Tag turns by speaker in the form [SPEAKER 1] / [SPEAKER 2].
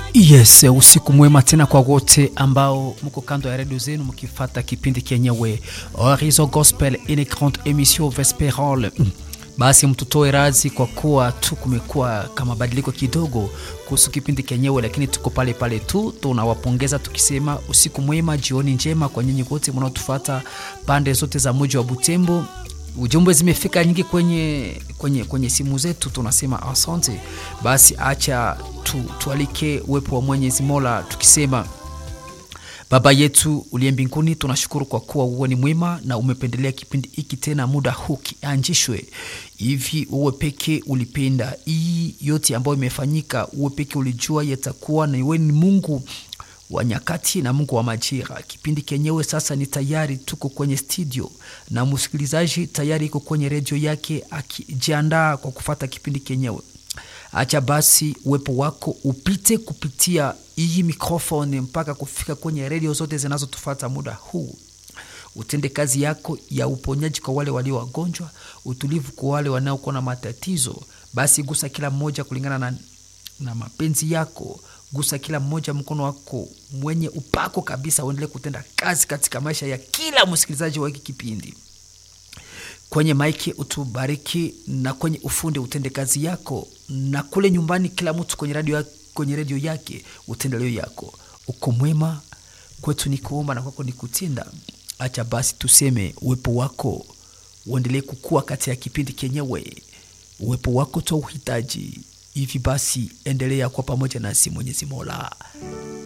[SPEAKER 1] Yes, usiku mwema tena kwa wote ambao mko kando ya redio zenu mkifata kipindi kenyewe Horizon Gospel, une grande émission vespérale. Basi mtutoe razi kwa kuwa tu kumekuwa kama badiliko kidogo kuhusu kipindi kenyewe, lakini tuko pale pale tu. Tunawapongeza tukisema usiku mwema, jioni njema kwa nyinyi wote mnaotufata pande zote za mji wa Butembo. Ujumbe zimefika nyingi kwenye, kwenye, kwenye simu zetu, tunasema asante. Basi acha tu, tualike uwepo wa Mwenyezi Mola tukisema Baba yetu uliye mbinguni, tunashukuru kwa kuwa uwe ni mwema na umependelea kipindi hiki tena muda huu kianjishwe hivi. Uwe peke ulipenda hii yote ambayo imefanyika, uwe peke ulijua yatakuwa, na iwe ni Mungu wa nyakati na Mungu wa majira. Kipindi kenyewe sasa ni tayari, tuko kwenye studio na msikilizaji tayari iko kwenye redio yake akijiandaa kwa kufata kipindi kenyewe. Acha basi uwepo wako upite kupitia hii mikrofoni mpaka kufika kwenye redio zote zinazotufata muda huu. Utende kazi yako ya uponyaji kwa wale walio wagonjwa, utulivu kwa wale wanaokuwa na matatizo. Basi gusa kila mmoja kulingana na, na mapenzi yako. Gusa kila mmoja mkono wako mwenye upako kabisa, uendelee kutenda kazi katika maisha ya kila msikilizaji wa hiki kipindi kwenye maiki utubariki, na kwenye ufundi utende kazi yako, na kule nyumbani kila mtu kwenye radio, kwenye redio yake utende leo yako. Uko mwema kwetu ni kuomba na kwako ni kutenda. Acha basi tuseme uwepo wako uendelee kukua kati ya kipindi kenyewe, uwepo wako twa uhitaji hivi. Basi endelea kwa pamoja nasi, Mwenyezi Mola.